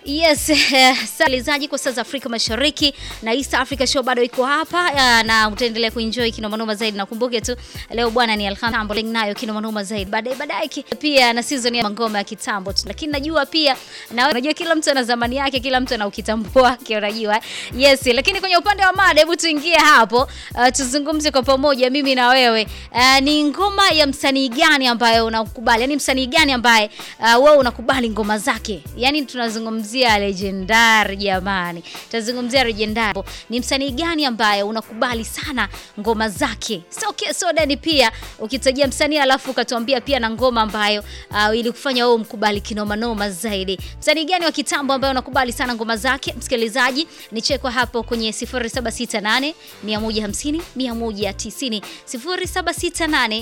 Yes, msikilizaji kwa saa za Afrika Mashariki na East Africa Show bado iko hapa uh, na utaendelea kuenjoy kinomanoma zaidi. Nakumbuke tu leo bwana ni Alhamdulillah nayo kinomanoma zaidi. Baadaye baadaye pia na season ya ngoma ya kitambo tu. Lakini najua pia na unajua kila mtu ana zamani yake, kila mtu ana ukitambo wake unajua. Yes, lakini kwenye upande wa mada hebu tuingie hapo uh, tuzungumze kwa pamoja mimi na wewe. Uh, ni ngoma ya msanii gani ambayo unakubali? Yaani msanii gani ambaye uh, wewe unakubali ngoma zake? Yaani tunazungumzia legendary jamani, tutazungumzia legendary. Ni msanii gani ambaye unakubali sana ngoma zake? So, okay, so Dani, pia ukitajia msanii alafu ukatuambia pia na ngoma ambayo uh, ilikufanya wewe mkubali kinoma noma zaidi. Msanii gani wa kitambo ambaye unakubali sana ngoma zake? Msikilizaji, ni chekwa hapo kwenye 0768 150 190 0768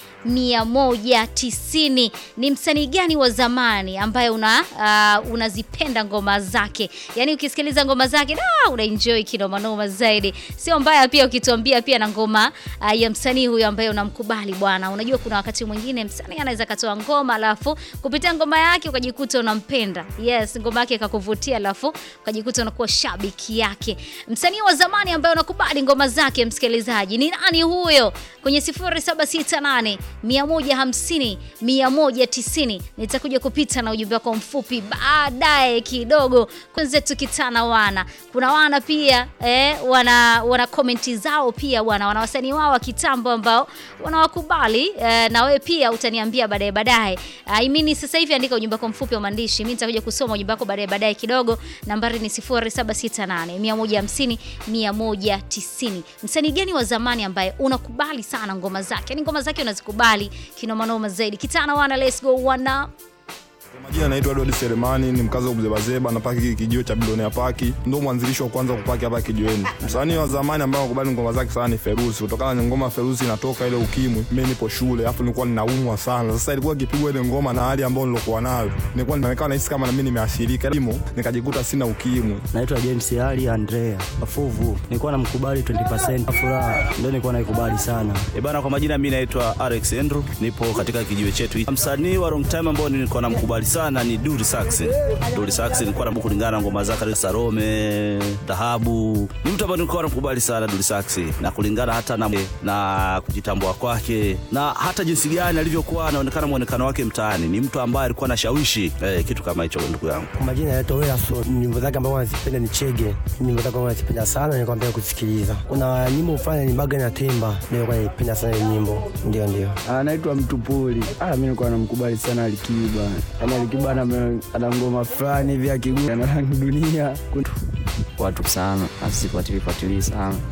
190. Ni msanii gani wa zamani ambaye una uh, unazipenda ngoma zake? Yaani ukisikiliza ngoma zake da unaenjoy kinoma noma zaidi. Sio mbaya pia ukituambia pia na ngoma uh, ya msanii huyo ambaye unamkubali bwana. Unajua kuna wakati mwingine msanii anaweza katoa ngoma alafu kupitia ngoma yake ukajikuta unampenda. Yes, ngoma yake ikakuvutia alafu ukajikuta unakuwa shabiki yake. Msanii wa zamani ambaye unakubali ngoma zake msikilizaji, ni nani huyo? Kwenye 0768 150 190 nitakuja kupita na ujumbe wako mfupi baadaye kidogo. Kwanza tukitana wana kuna wana pia eh, wana wana komenti zao pia wana wana wasanii wao wa kitambo ambao wanawakubali eh, na wewe pia utaniambia baadaye baadaye. I mean sasa hivi andika ujumbe wako mfupi wa maandishi, mimi nitakuja kusoma ujumbe wako baadaye baadaye kidogo. Nambari ni 0768 150 190. Msanii gani wa zamani ambaye unakubali sana ngoma zake? Yaani ngoma zake unazikubali kinoma noma zaidi. Kitana wana, let's go wana. Majina naitwa Edward Selemani, ni mkazi wa Buzebazeba na paki kijio cha Bilionea Paki, ndo mwanzilishi wa kwanza kupaki hapa kijiweni. Msanii wa zamani ambaye nakubali ngoma zake sana ni Feruzi, kutokana na ngoma Feruzi inatoka ile ukimwi. Mimi nipo shule, afu nilikuwa ninaumwa sana. Sasa ilikuwa ikipigwa ile ngoma na hali ambayo nilokuwa nayo, nilikuwa ninaonekana nahisi kama na mimi nimeathirika, limo nikajikuta sina ukimwi. Naitwa James Ali Andrea Afuvu, nilikuwa namkubali 20% furaha, ndio nilikuwa naikubali sana. E bana, kwa majina mimi naitwa Alex Andrew, nipo katika kijiwe chetu. Msanii wa long time ambao nilikuwa namkubali sana ni Dully Sax. Dully Sax nilikuwa na kulingana na ngoma zake Salome, Dhahabu. Ni mtu ambaye nilikuwa namkubali sana Dully Sax na kulingana hata na, na kujitambua kwake na hata jinsi gani alivyokuwa anaonekana muonekano wake mtaani. Ni mtu ambaye alikuwa anashawishi eh, kitu kama hicho ndugu yangu. Kwa majina naitwa Welaso, nyimbo zake ambazo nazipenda ni Chege. Nyimbo zake nazipenda sana, nilikuwa napenda kusikiliza. Kuna nyimbo mfano ni Baga na Temba, nilikuwa naipenda sana hiyo nyimbo. Ndio ndio. Anaitwa Mtupuli. Ah, mimi nilikuwa namkubali sana Alikiba. Yaani Alikiba ana ana ngoma fulani hivi akigusa na rangi dunia. watu sana asifuatilie fuatilie sana